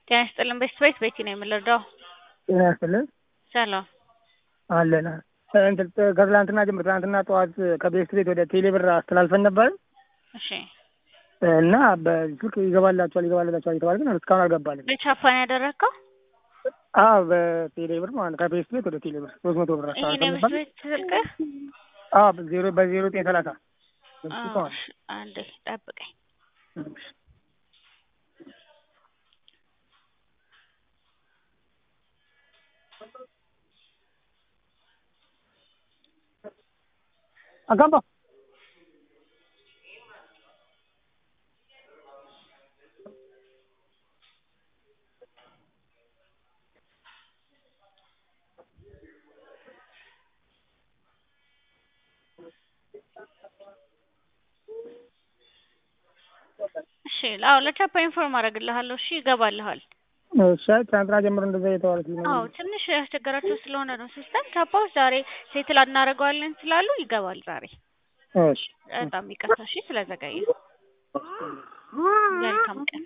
ጤና ይስጥልን ቤት ቤት ቤቲ ነው የምንረዳው። ጤና ይስጥልን ሰላም አለን እንትን ከትላንትና ጀምሮ ትላንትና ጠዋት ከቤት ቤት ወደ ቴሌ ብር አስተላልፈን ነበር እሺ እና በስልክ ይገባላችኋል ይገባላችኋል የተባለ ግን እስካሁን አልገባልን። በቻፓን ያደረግከው አዎ በቴሌ ብር ማለት ነው። ከቤት ቤት ወደ ቴሌ ብር ሶስት መቶ ብር ይሄን አስተላልፈን የቤት ነበር። ቤት ስልክህ አዎ በዜሮ በዜሮ ዘጠኝ ሰላሳ አዎ፣ እሺ፣ አንዴ ጠብቀኝ። አጋባ እሺ አዎ ለቻፓ ኢንፎርም አደርግልሃለሁ። እሺ ይገባልሃል። እሺ ትናንትና ጀምሮ እንደዛ የተባሉት አዎ ትንሽ ያስቸገራቸው ስለሆነ ነው ሲስተም ቻፓዎች ዛሬ ሴትል እናደርገዋለን ስላሉ ይገባል ዛሬ። እሺ በጣም ይቅርታ እሺ ስለዘገየ። መልካም ቀን